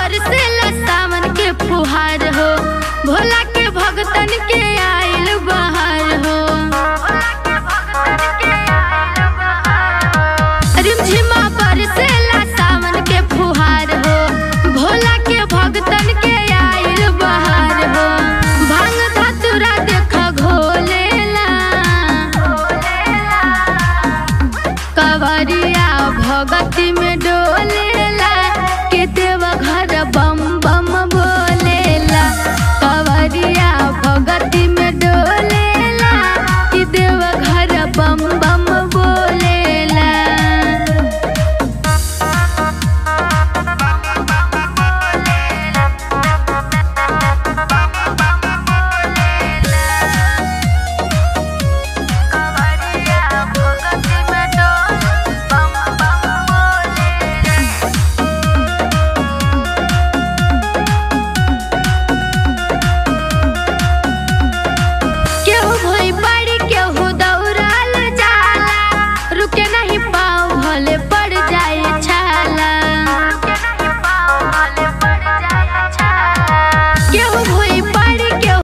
बरसेला सावन के फुहार हो भोला के भगतन के आइल बहार हो रिमझिमा बरसेला सावन के फुहार हो भोला के भगतन के